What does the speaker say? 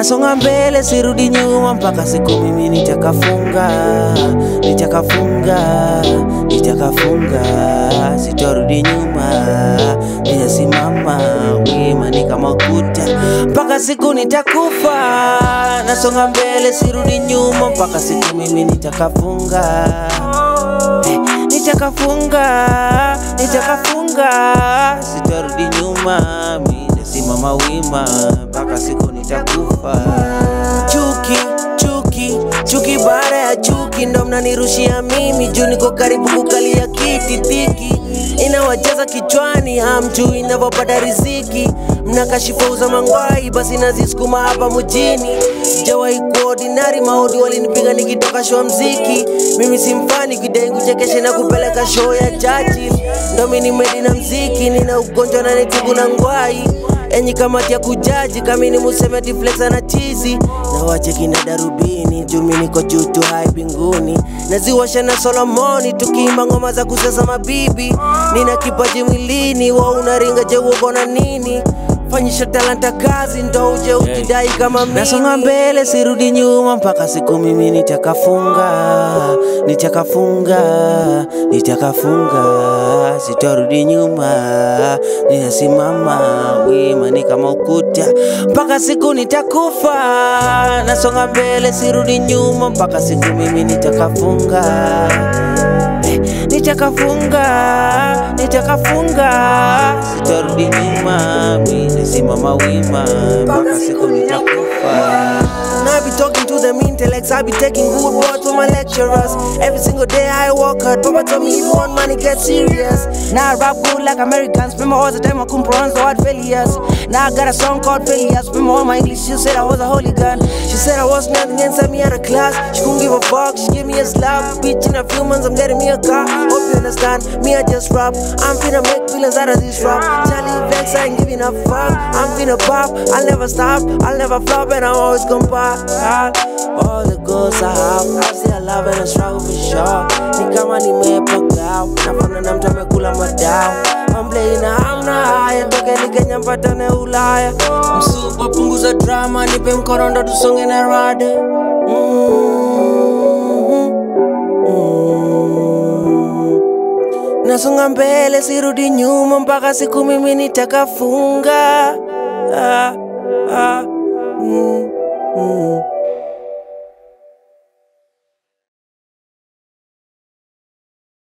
Nasonga mbele sirudi nyuma mpaka siku mimi nitakafunga, nitakafunga, nitakafunga, sitorudi nyuma, nitasimama wima ni kama ukuta mpaka siku nitakufa. Nasonga mbele sirudi nyuma mpaka siku mimi nitakafunga, Eh, nitakafunga, nitakafunga, sitorudi nyuma, mimi nitasimama wima mpaka siku nitakufa. Chuki, chuki, chuki baada ya chuki ndo mnanirushia mimi juu niko karibu kukalia kiti dhiki inawajaza kichwani, hamjui inavyopata riziki. Mnakashifa uza mangwai, basi nazisukuma hapa mjini. Sijawahi kuwa ordinary, maodi walinipiga nikitoka show mziki. Mimi si mfani kidai kuchekesha na kupeleka show ya jaji, ndo mimi nimedi na mziki, nina ugonjwa na nitibu na ngwai enyi kamati ya kujaji kamini museme tiflexa na chizi na wache kina darubini jumi niko juu tu hai mbinguni naziwasha na solomoni tukiimba ngoma za kusesa mabibi nina kipaji mwilini wa unaringa je uko na nini fanyisha talanta kazi ndo uje ukidai kama mimi nasonga mbele sirudi nyuma mpaka siku mimi nitakafunga nitakafunga nitakafunga sitorudi nyuma ninasimama wima ni kama ukuta mpaka siku nitakufa nasonga mbele sirudi nyuma mpaka siku mimi nitakafunga Eh, nitakafunga nitakafunga sitarudi nyuma mi nasimama wima mpaka siku nitakufa And I be talking to them intellects, I be taking good words from my lecturers. Every single day I work hard, Papa told me if you want money, get serious. Now I rap good like Americans, remember all the time I couldn't pronounce the word failures. Now I got a song called Failures, remember all my English, she said I was a holy gun. She said I was nothing and sent me out of class. She couldn't give a fuck, she gave me a slap. Bitch, in a few months I'm getting me a car. Hope you understand, me I just rap. I'm finna make billions out of this rap. Charlie Vex, I ain't giving a fuck. I'm finna pop, I'll never stop, I'll never flop, and I'm always gonna pop. All the goals I have, I still love and I struggle for sure. Ni kama nimepagao, nafana na mtu amekula madao. I'm playing na hamna haya, tokeni Kenya mpatane Ulaya. Msupa punguza drama, nipe mkono ndo tusonge na rada. Mhm. Mhm. Nasonga mbele sirudi nyuma mpaka siku mimi nitakafunga. Ah, ah, mm, mm.